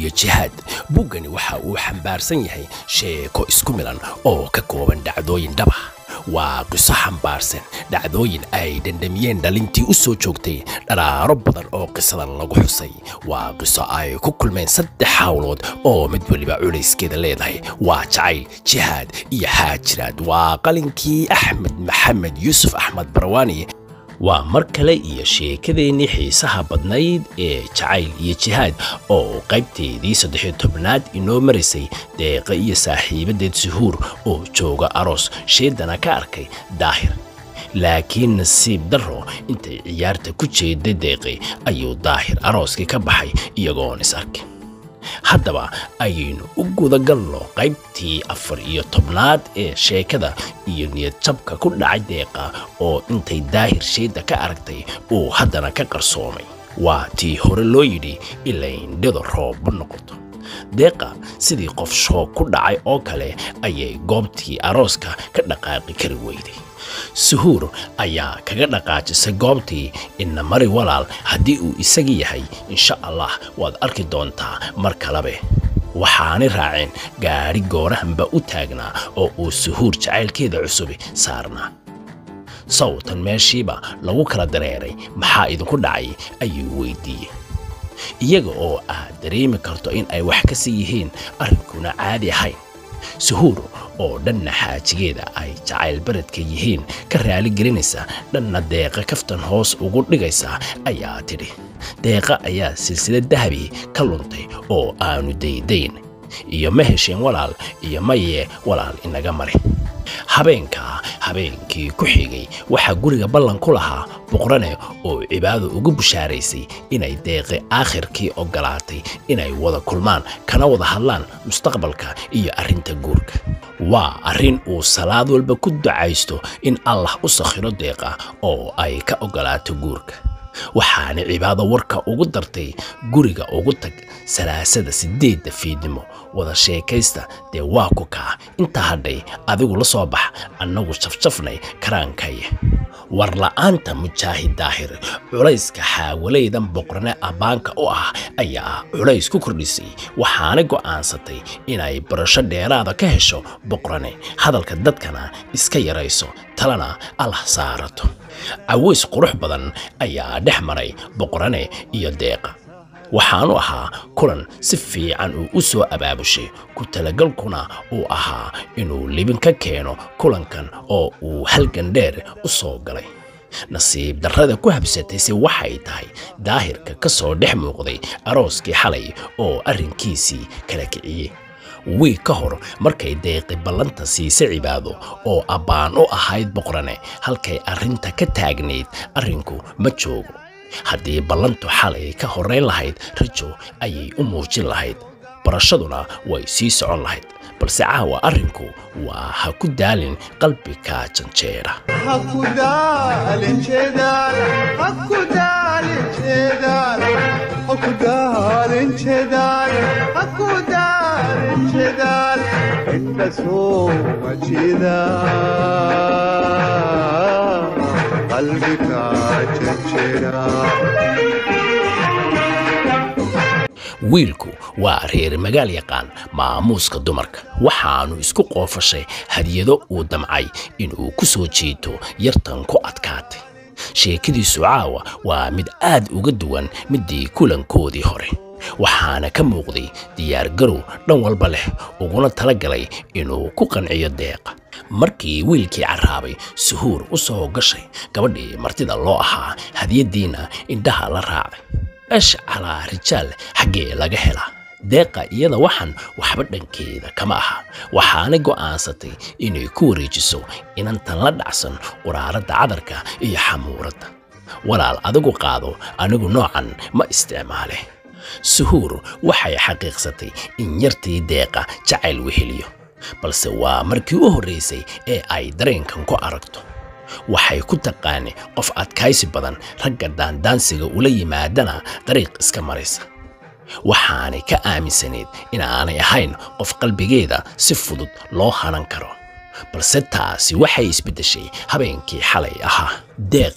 iyo jihaad buuggani waxa uu xambaarsan yahay sheeko isku milan oo ka kooban dhacdooyin dhaba waa qiso xambaarsan dhacdooyin ay dhandhamiyeen dhalintii u soo joogtay dharaaro badan oo qisadan lagu xusay waa qiso ay ku kulmeen saddex hawlood oo mid weliba culayskeeda leedahay waa jacayl jihaad iyo xaajiraad waa qalinkii axmed maxamed yuusuf axmed barwaani waa mar kale iyo sheekadeennii xiisaha badnayd ee jacayl iyo jihaad oo qaybteedii saddexiyo tobnaad inoo maraysay deeqa iyo saaxiibadeed suhuur oo jooga aroos sheedana ka arkay daahir laakiin nasiib darro intay ciyaarta ku jeeday deeqi ayuu daahir arooskii ka baxay iyagoon is arkin haddaba ayaynu u gudagalno qaybtii afar iyo tobnaad ee sheekada iyo niyadjabka ku dhacay deeqa oo intay daahir sheedda ka aragtay uu haddana ka qarsoomay waa tii hore loo yidhi ilaindhida roobba noqoto deeqa sidii qof shoog ku dhacay oo kale ayay goobtii arooska ka dhaqaaqi kari weyday suhuur ayaa kaga dhaqaajisay goobtii ina mari walaal haddii uu isagii yahay insha allah waad arki doontaa mar kalebe waxaanay raaceen gaadhi goorahanba u taagnaa oo uu suhuur jacaylkeeda cusubi saarnaa sawtan meeshiiba lagu kala dareeray maxaa idinku dhacay ayuu weydiiyey iyaga oo aad dareemi karto in ay wax ka sii yihiin arrinkuna caadi ahayn suhuur oo dhanna xaajigeeda ay jacayl baradka yihiin ka raali gelinaysa dhanna deeqa kaftan hoos ugu dhigaysa ayaa tidhi deeqa ayaa silsilad dahabi ka luntay oo aanu daydayn iyo ma hesheen walaal iyo maye walaal inaga mari habeenkaa habeenkii ku xigay waxaa guriga ballan ku lahaa boqrane oo cibaado ugu bushaaraysay inay deeqi aakhirkii oggolaatay inay wada kulmaan kana wada hadlaan mustaqbalka iyo arrinta guurka waa arrin uu salaad walba ku ducaysto in allah u sakhiro deeqa oo ay ka oggolaato guurka waxaana cibaado warka ugu dartay guriga ugu tag salaasada siddeedda fiidnimo wada sheekaysta dee waa ku kaa intaa hadhay adigu la soo bax annagu jafjafnay karaankaya war la'aanta mujaahid daahir culayska xaawalaydan boqrane abbaanka u ah ayaa culays ku kordhisay waxaana go'aansatay inay barasho dheeraada ka hesho boqrane hadalka dadkana iska yarayso talana allah saarato caways qurux badan ayaa dhex maray boqrane iyo deeqa waxaanu ahaa kulan si fiican uu u soo abaabushay ku talagalkuna uu ahaa inuu libin ka keeno kulankan oo uu halgan dheer u soo galay nasiib darrada ku habsatayse waxay tahay daahirka ka soo dhex muuqday arooskii xalay oo arrinkiisii kala kiciyey wiig ka hor markay deeqi ballanta siise cibaado oo abbaan u ahayd boqrane halkay arrinta ka taagnayd arrinku ma joogo haddii ballantu xalay ka horrayn lahayd rajo ayay u muujin lahayd barashaduna way sii socon lahayd balse caawa arrinku waa ha ku daalin qalbiga janjeera wiilku waa reer magaal yaqaan maamuuska dumarka waxaanu isku qoofashay hadiyado uu damcay inuu ku soo jiito yartan ku adkaatay sheekadiisu caawa waa mid aad uga duwan midii kulankoodii hore waxaana ka muuqday diyaargarow dhan walba leh uguna tala galay inuu ku qanciyo deeqa markii wiilkii carraabay suhuur u soo gashay gabadhii martida loo ahaa hadiyaddiina indhaha la raacday esh calaa rijaal xaggee laga helaa deeqa iyada waxan waxba dhankeeda kama aha waxaana go'aansatay inay ku wareejiso inantan la dhacsan uraaradda cadarka iyo xamuuradda walaal adigu qaado anigu noocan ma isticmaale suhuur waxay xaqiiqsatay in yartii deeqa jacayl weheliyo balse waa markii u horraysay ee ay dareenkan ku aragto waxay ku taqaani qof adkaysi badan ragga daandaansiga ula yimaadana dariiq iska maraysa waxaanay ka aaminsanayd inaanay ahayn qof qalbigeeda si fudud loo hanan karo balse taasi waxay isbeddeshay habeenkii xalay ahaa deeqa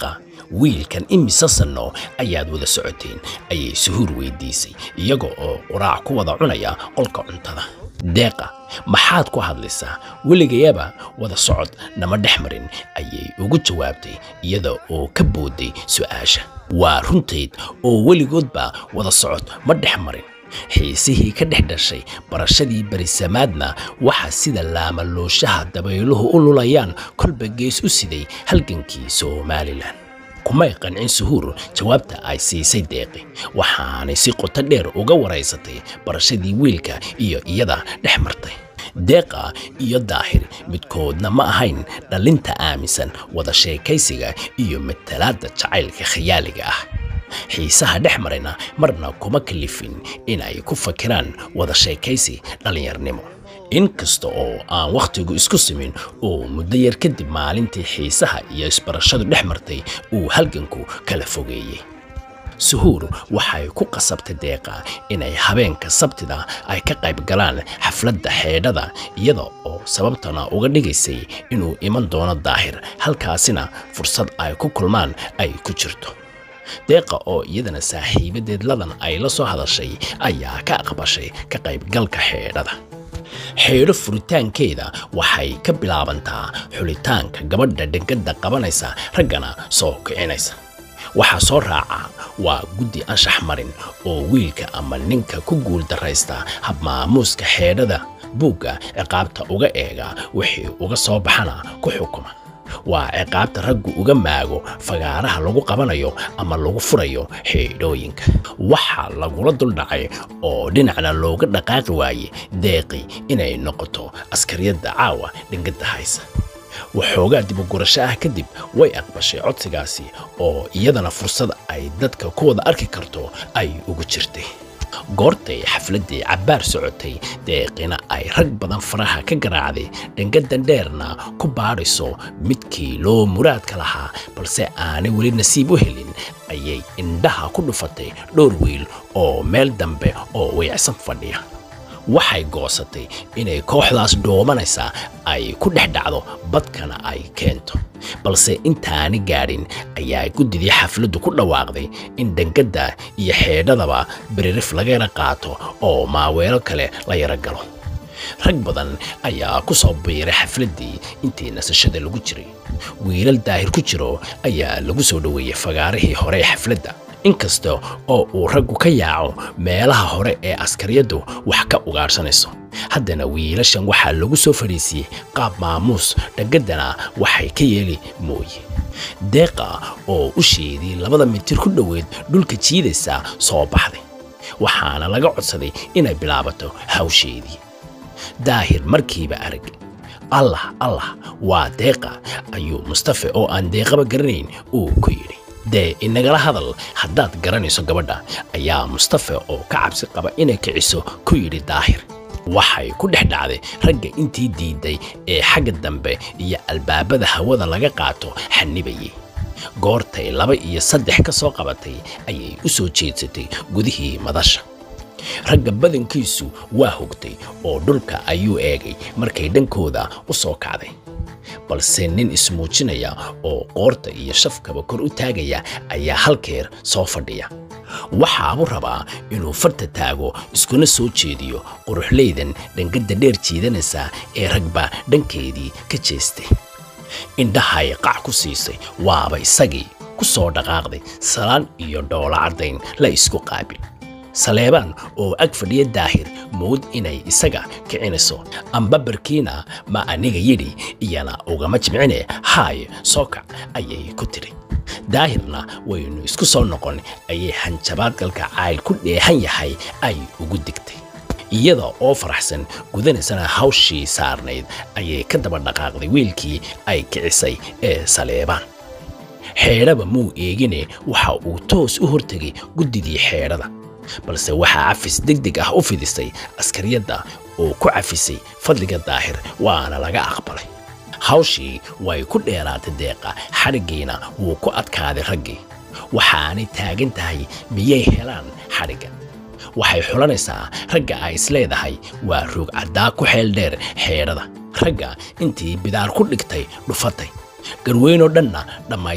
wiilkan imise sanno ayaad wada socoteen ayay suhuur weydiisay iyaga oo quraac ku wada cunaya qolka cuntada deeqa maxaad ku hadlaysaa weligayaba wada socod nama dhex marin ayay ugu jawaabtay iyada oo ka booday su'aasha waa runtayd oo weligoodba wada socod ma dhex marin xiisihii ka dhex dhashay barashadii berisamaadna waxaa sida laamalooshaha dabayluhu u lulayaan kolba gees u siday halgankii somalilan kumay qancin suhuur jawaabta ay siisay deeqi waxaanay si qoto dheer uga waraysatay barashadii wiilka iyo iyada dhex martay deeqa iyo daahir midkoodna ma ahayn dhallinta aaminsan wada sheekaysiga iyo matalaadda jacaylka khiyaaliga ah xiisaha dhex marayna marna kuma kalifin inay ku fakiraan wada sheekaysi dhallinyarnimo inkasta oo aan wakhtigu isku simin oo muddo yar kadib maalintii xiisaha iyo isbarashadu dhex martay uu halganku kala fogeeyey suhuur waxay ku qasabtay deeqa inay habeenka sabtida ay ka qayb galaan xafladda xeedhada iyada oo sababtana uga dhigaysay inuu iman doono daahir halkaasina fursad ay ku kulmaan ay ku jirto deeqa oo iyadana saaxiibadeed ladan ay la soo hadashay ayaa ka aqbashay ka qaybgalka xeedhada xeedho furitaankeeda waxay ka bilaabantaa xulitaanka gabadha dhegada qabanaysa raggana soo kicinaysa waxaa soo raaca waa guddi anshax marin oo wiilka ama ninka ku guul daraysta habmaamuuska xeedhada buugga ciqaabta uga eega wixii uga soo baxana ku xukuma waa ciqaabta raggu uga maago fagaaraha lagu qabanayo ama lagu furayo xeedhooyinka waxaa lagula duldhacay oo dhinacna looga dhaqaaqi waaye deeqi inay noqoto askariyadda caawa dhingada haysa waxoogaa dibugurasho ah kadib way aqbashay codsigaasi oo iyadana fursad ay dadka ku wada arki karto ay ugu jirtay goortay xafladdii cabbaar socotay deeqina ay rag badan faraha ka garaacday dhangadan dheerna ku baadhayso midkii loo muraadka lahaa balse aanay weli nasiib u helin ayay indhaha ku dhufatay dhowr wiil oo meel dambe oo weecsan fadhiya waxay goosatay inay kooxdaas dhoomanaysa ay ku dhex dhacdo badkana ay keento balse intaani gaadhin ayaa guddidii xafladdu ku dhawaaqday in dhangadda iyo xeedhadaba beririf lagayna qaato oo maaweelo kale la yaro galo rag badan ayaa ku soo biiray xafladdii intii nasashada lagu jiray wiilal daahir ku jiro ayaa lagu soo dhoweeyey fagaarihii hore ee xafladda inkasta oo uu raggu ka yaaco meelaha hore ee askariyaddu wax ka ugaadhsanayso haddana wiilashan waxaa lagu soo fadhiisiyey qaab maamuus dhagaddana waxay ka yeeli mooye deeqa oo u sheedii labada mitir ku dhoweed dhulka jiidaysa soo baxday waxaana laga codsaday inay bilaabato hawsheedii daahir markiiba arag allah allah waa deeqa ayuu mustafe oo aan deeqaba garanayn uu ku yidhi dee inagala hadal haddaad garanayso gabadha ayaa mustafe oo ka cabsi qaba inay kiciso ku yidhi daahir waxay ku dhex dhacday ragga intii diiday ee xagga dambe iyo albaabada hawada laga qaato xanibayay goortay laba iyo saddex ka soo qabatay ayay u soo jeedsatay gudihii madasha ragga badankiisu waa hogtay oo dhulka ayuu eegay markay dhankooda u soo kacday balse nin ismuujinaya oo qoorta iyo shafkaba kor u taagaya ayaa halkeer soo fadhiya waxaabuu rabaa inuu farta taago iskuna soo jeediyo quruxleydan dhangadda dheer jiidanaysa ee ragba dhankeedii ka jeestay indhahay qac ku siisay waaba isagii ku soo dhaqaaqday salaan iyo dhoola caddayn la isku qaabil saleebaan oo ag fadhiya daahir mood inay isaga kicinayso amba barkiina ma aniga yidhi iyana ugama jimcine haay soo kac ayay ku tidhi daahirna waynu isku soo noqon ayay hanjabaadgalka cayl ku dheehan yahay ay ugu digtay iyada oo faraxsan gudanaysana hawshii saarnayd ayay ka daba dhaqaaqday wiilkii ay kicisay ee saleebaan xeedhaba muu eegine waxa uu toos u hortegay guddidii xeedhada balse waxaa cafis degdeg ah u fidisay askariyadda oo ku cafisay fadliga daahir waana laga aqbalay hawshii way ku dheeraatay deeqa xadhiggiina wuu ku adkaaday raggii waxaanay taagan tahay miyay helaan xadhigga waxay xulanaysaa ragga ay isleedahay waa roog caddaa ku xeel dheer xeedhada ragga intii bidaar ku dhigtay dhufatay garweynoo dhanna dhammaysay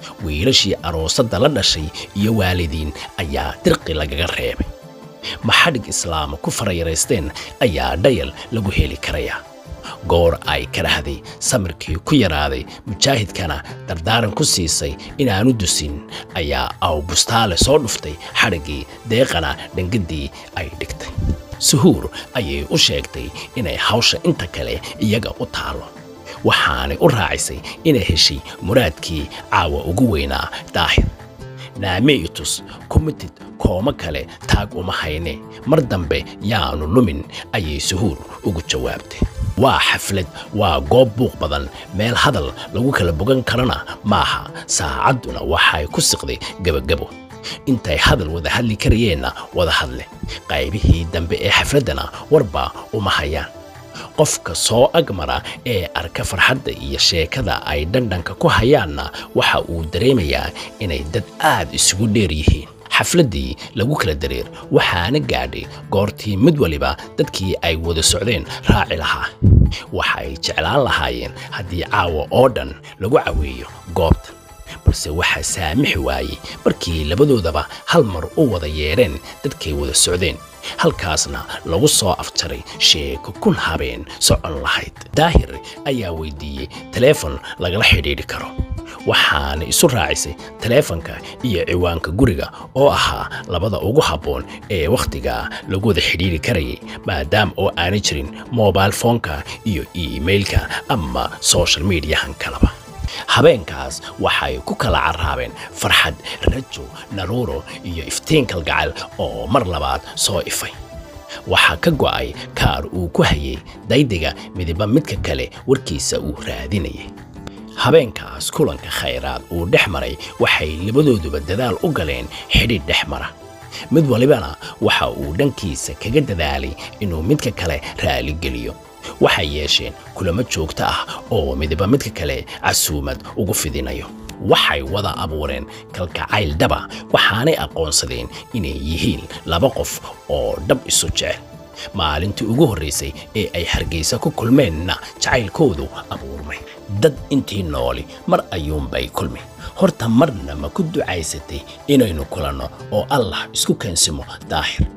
wiilashii aroosadda la dhashay iyo waalidiin ayaa dirqi lagaga reebay maxadhig islaama ku farayaraysteen ayaa dhayal lagu heli karayaa goor ay karahday samirkii ku yaraaday mujaahidkana dardaaran ku siisay inaanu dusin ayaa aw bustaale soo dhuftay xadhiggii deeqana dhangadii ay dhigtay suhuur ayay u sheegtay inay hawsha inta kale iyaga u taalo waxaanay u raacisay inay heshay muraadkii caawa ugu weynaa daahir naameitus kumitid kooma kale taag uma hayne mar dambe yaanu lumin ayay suhuur ugu jawaabtay waa xaflad waa goob buuq badan meel hadal lagu kala bogan karana maaha saacadduna waxay ku siqday gebagabo intay hadal wada hadli karayeenna wada hadle qaybihii dambe ee xafladdana warba uma hayaan qofka soo agmara ee arka farxadda iyo sheekada ay dhandhanka ku hayaanna waxa uu dareemayaa inay dad aad isugu dheer yihiin xafladdii lagu kala dareer waxaana gaadhay goortii mid waliba dadkii ay wada socdeen raaci lahaa waxay jeclaan lahaayeen haddii caawa oo dhan lagu caweeyo goobta balse waxaa saamixi waayey markii labadoodaba hal mar u wada yeedheen dadkay wada socdeen halkaasna lagu soo afjaray sheeko kun habeen socon lahayd daahir ayaa weydiiyey taleefon lagala xidhiidhi karo waxaana isu raacisay taleefanka iyo ciwaanka guriga oo ahaa labada ugu habboon ee wakhtiga lagu wada xidhiidhi karayay maadaama oo aanay jirin mobail foonka iyo iimailka ama social mediyahan kalaba habeenkaas waxay ku kala carraabeen farxad rajo naruuro iyo iftiin kalgacal oo mar labaad soo ifay waxaa ka go'ay kaar uu ku hayay daydiga midiba midka kale warkiisa uu raadinayay habeenkaas kulanka khayraad uu dhex maray waxay labadooduba dadaal u galeen xidhiidh dhex mara mid walibana waxa uu dhankiisa kaga dadaalay inuu midka kale raaligeliyo waxay yeesheen kulamo joogto ah oo midiba midka kale casuumad ugu fidinayo waxay wada abuureen kalgacayl dhaba waxaanay aqoonsadeen inay yihiin laba qof oo dhab isu jecel maalintii ugu horraysay ee ay hargaysa ku kulmeenna jacaylkoodu abuurmay dad intii nooli mar ayuunbay kulmi horta marna ma ku ducaysatay inaynu kulanno oo allah isku keensimo daahir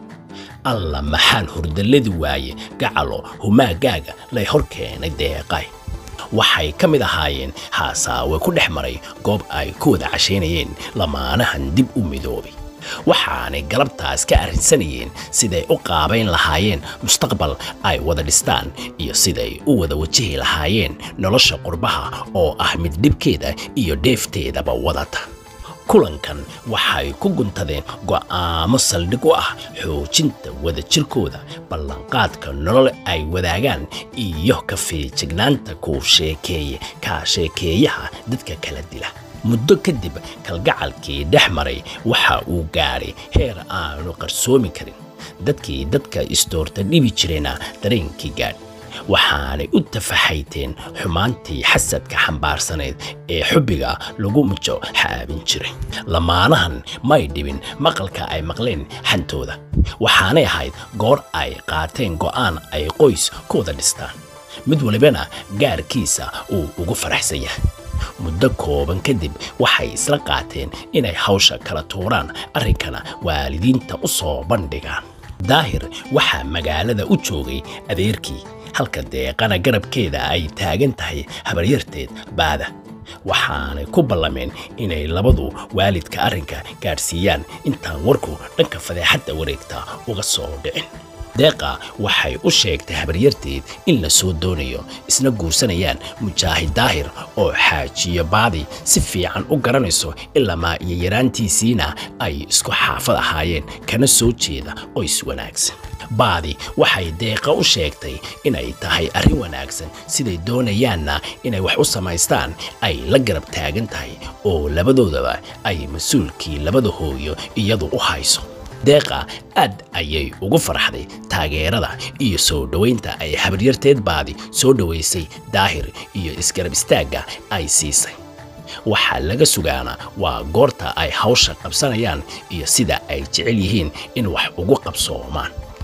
alla maxaan hurdalladi waaye gacalo humaagaaga lay hor keenay deeqay waxay ka mid ahaayeen haasaawe ku dhex maray goob ay ku wada cashaynayeen lamaanahan dib u midoobay waxaanay galabtaas ka arrinsanayeen siday u qaabayn lahaayeen mustaqbal ay wada dhistaan iyo siday u wada wajihi lahaayeen nolosha qurbaha oo ah mid dhibkeeda iyo dheefteedaba wadata kulankan waxay ku guntadeen go'aamo saldhig u ah xoojinta wadajirkooda ballanqaadka nolol ay wadaagaan iyo ka feejignaanta kuu sheekeeye kaa sheekeeyaha dadka kala dila muddo kadib kalgacalkii dhex maray waxa uu gaadhay heer aanu qarsoomi karin dadkii dadka istoorta dhibi jirayna dareenkii gaadh waxaanay u tafaxayteen xumaantii xasadka xambaarsanayd ee xubbiga lagu mujo xaabin jiray lamaanahan may dhibin maqalka ay maqleen xantooda waxaanay ahayd goor ay qaateen go'aan ay qoys ku wada dhistaan mid walibana gaarkiisa uu ugu faraxsan yahay muddo kooban kadib waxay isla qaateen inay hawsha kala tuuraan arrinkana waalidiinta u soo bandhigaan daahir waxaa magaalada u joogay adeerkii halka deeqana garabkeeda ay taagan tahay habaryarteed baada waxaanay ku ballameen inay labadu waalidka arrinka gaadhsiiyaan intaan warku dhanka fadeexadda wareegta uga soo dhicin deeqa waxay u sheegtay habaryarteed in la soo doonayo isna guursanayaan mujaahid daahir oo xaajiyo baadi si fiican u garanayso ilamaa iyo yaraantiisiina ay isku xaafad ahaayeen kana soo jeeda qoys wanaagsan baadi waxay deeqa u sheegtay inay tahay arrin wanaagsan siday doonayaanna inay wax u samaystaan ay la garab taagan tahay oo labadoodaba ay mas-uulkii labada hooyo iyadu u hayso deeqa aad ayay ugu farxday taageerada iyo soo dhowaynta ay habaryarteed baadi soo dhowaysay daahir iyo isgarab istaagga ay siisay waxaa laga sugaana waa goorta ay hawsha qabsanayaan iyo sida ay jecel yihiin in wax ugu qabsoomaan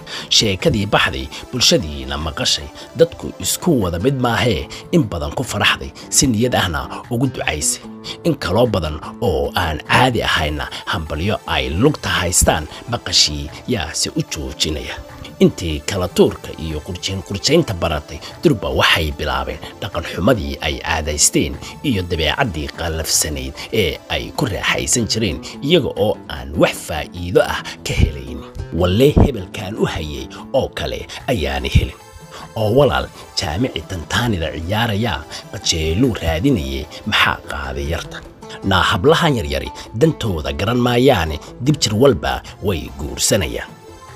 sheekadii baxday bulshadiina maqashay dadku isku wada mid maahee in badan ku faraxday si niyad ahna ugu ducaysay in kaloo badan oo aan caadi ahayna hambalyo ay lugta haystaan maqashii yaase u joojinaya intii kala tuurka iyo qurjiin qurjaynta baratay durba waxay bilaabeen dhaqanxumadii ay caadaysteen iyo dabeecaddii qallafsanayd ee ay ku raaxaysan jireen iyaga oo aan wax faa'iido ah ka helayn wallee hebelkan u hayay oo kale ayaana helin oo walaal jaamici tantaanida ciyaarayaa qajeeluu raadinayay maxaa qaaday yarta naa hablahan yaryari dantooda garan maayaane dib jir walba way guursanayaan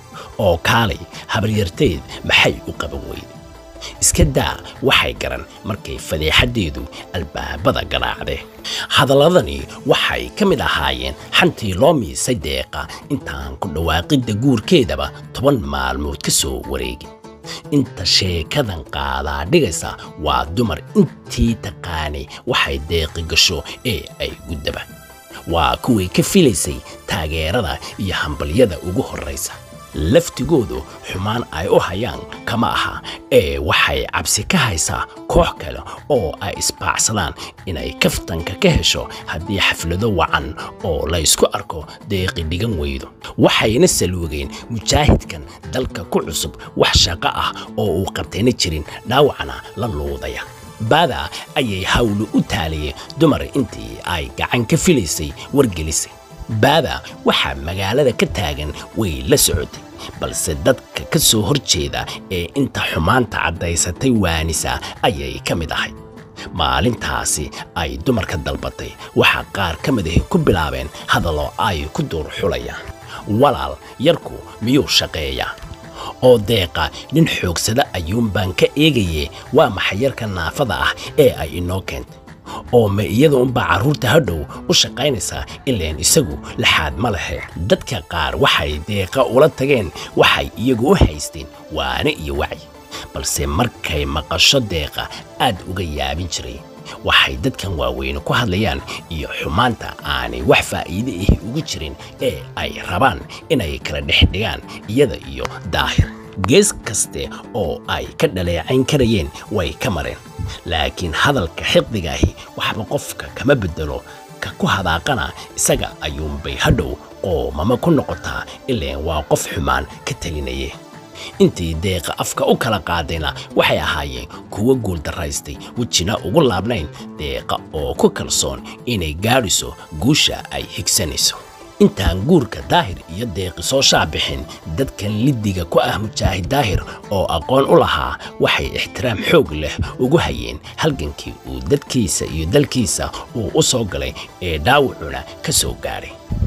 oo kaalay habaryarteed maxay u qaban weyday iska daa waxay garan markay fadeexaddeedu albaabada garaacdee hadalladani waxay ka mid ahaayeen xantii loo miisay deeqa intaan ku dhawaaqidda guurkeedaba toban maalmood ka soo wareegin inta sheekadan qaadaa dhigaysa waa dumar intii taqaanay waxay deeqi gasho ee ay guddaba waa kuway ka filaysay taageerada iyo hambalyada ugu horraysa laftigoodu xumaan ay u hayaan kama aha ee waxay cabsi ka haysaa koox kale oo ay isbaacsadaan inay kaftanka ka hesho haddii xaflado wacan oo la ysku arko deeqi dhigan weydo waxayna saluugeen mujaahidkan dalka ku cusub wax shaqo ah oo uu qabtayna jirin dhaawacna la luudaya baada ayay hawlu u taaliyeen dumar intii ay gacan ka filaysay wargelisay baada waxaa magaalada ka taagan way la socotay balse dadka ka soo hor jeeda ee inta xumaanta caddaysatay waanisa ayay ka mid ahayd maalintaasi ay dumarka dalbatay waxaa qaar ka mid ahi ku bilaabeen hadallo ay ku duur xulayaan walaal yarku miyuu shaqeeyaa oo deeqa nin xoogsada ayuunbaan ka eegaye waa maxay yarka naafada ah ee ay inoo keentay oo ma iyada unbaa carruurta hadhow u shaqaynaysaa ileen isagu laxaad ma lehe dadka qaar waxay deeqa ula tageen waxay iyagu u haysteen waane iyo wacyi balse markay maqasho deeqa aad uga yaabin jiray waxay dadkan waaweyne ku hadlayaan iyo xumaanta aanay wax faa'iide ahi ugu jirin ee ay rabaan inay kala dhex dhigaan iyada iyo daahir gees kaste oo ay ka dhaleecayn karayeen way ka mareen laakiin hadalka xiqdigaahi waxba qofka kama beddelo ka ku hadaaqana isaga ayuunbay hadhow qoomama ku noqotaa ileen waa qof xumaan ka telinaye intii deeqa afka u kala qaadayna waxay ahaayeen kuwo guuldaraystay wejina ugu laabnayn deeqa oo ku kalsoon inay gaadhiso guusha ay higsanayso intaan guurka daahir iyo deeqi soo shaabixin dadkan liddiga ku ah mujaahid daahir oo aqoon u lahaa waxay ixtiraam xoog leh ugu hayeen halgankii uu dadkiisa iyo dalkiisa uu u soo galay ee dhaawacuna ka soo gaadhay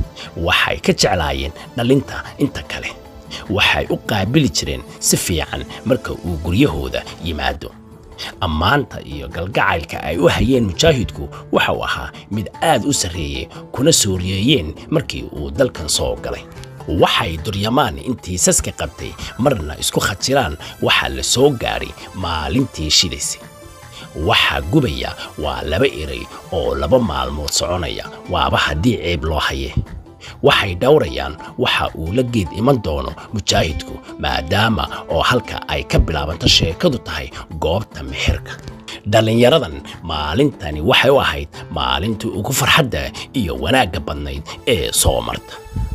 waxay ka jeclaayeen dhallinta inta kale waxay u qaabili jireen si fiican marka uu guryahooda yimaado ammaanta iyo galgacaylka ay u hayeen mujaahidku waxa uu ahaa mid aad u sarreeyey kuna sooriyeeyeen markii uu dalkan soo galay waxay duryamaan intii saska qabtay marna isku khajiraan waxaa la soo gaadhay maalintii shidaysay waxaa gubaya waa laba eray oo laba maalmood soconaya waaba haddii ceeb loo haye waxay dhowrayaan waxa uu la geed iman doono mujaahidku maadaama oo halka ay ka bilaabanto sheekadu tahay goobta mixirka dhallinyaradan maalintani waxay u ahayd maalintii ugu farxadda iyo wanaagga badnayd ee soo marta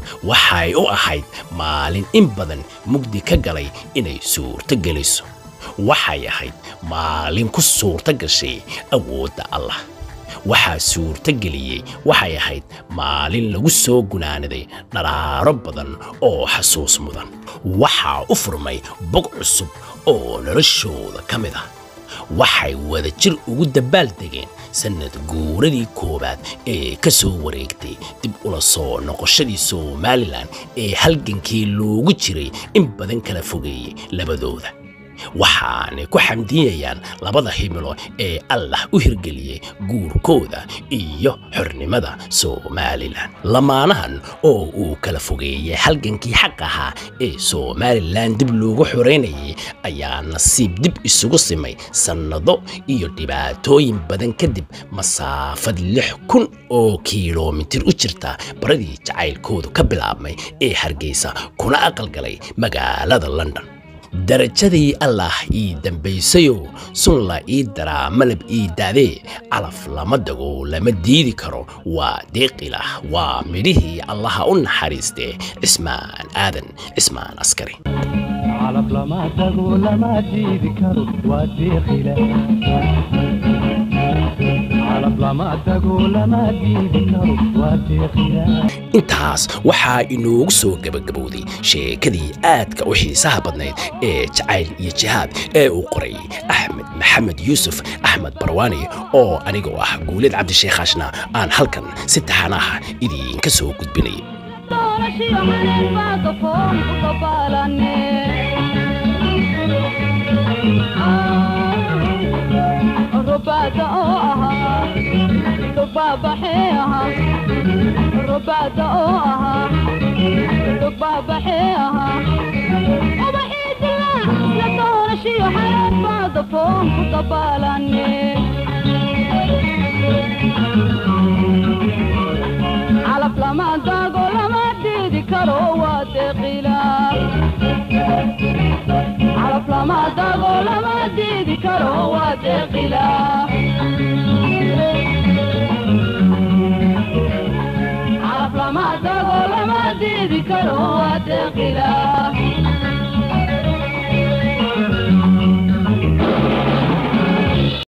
waxay u ahayd maalin in badan mugdi ka galay inay suurto geliso waxay ahayd maalin ku suurto gashay awoodda allah waxaa suurto geliyey waxay ahayd maalin lagu soo gunaanaday dharaaro badan oo xasuus mudan waxaa u furmay bog cusub oo noloshooda ka mid ah waxay wada jir ugu dabbaal degeen sannad guuradii koowaad ee ka soo wareegtay dib ula soo noqoshadii somalilan ee halgankii loogu jiray in badan kala fogeeyey labadooda waxaanay ku xamdiyayaan labada himilo ee allah u hirgeliyey guurkooda iyo xornimada somalilan lamaanahan oo uu kala fogeeyey halgankii xaq ahaa ee somalilan dib loogu xoreynayay ayaa nasiib dib isugu simay sannado iyo dhibaatooyin badan kadib masaafad lix kun oo kilomitir u jirta baradii jacaylkoodu ka bilaabmay ee hargeysa kuna aqalgalay magaalada london darajadii allah ii dambaysayo sunla ii daraa malab ii daadee calaf lama dago lama diidi karo waa deeqilah waa midhihii allaha u naxariistee cismaan aadan cismaan askari calaf lama tago lama diidi karo waa deeqile calaf lama tago lama diidi karo waa deeqile intaas waxaa inoogu soo gebagabowday sheekadii aadka u xiisaha badnayd ee jacayl iyo jihaad ee uu qoray axmed maxamed yuusuf axmed barwaani oo anigoo ah guulid cabdisheekhaashna aan halkan si taxanaha idiinka soo gudbinayay رباتا oo ahaa dhugbaabaxee ahaa rubaada oo ahaa dhugbaabaxee ahaa ubaxii dilaa la doorashiyo xayaad baada foon ku dabaalane calaf lama daago lama diidi karo waa deeqilaa calaf lama dago lama diidi karo waa deeqilaa calaf lama dago lama diidi karo waa deeqilaa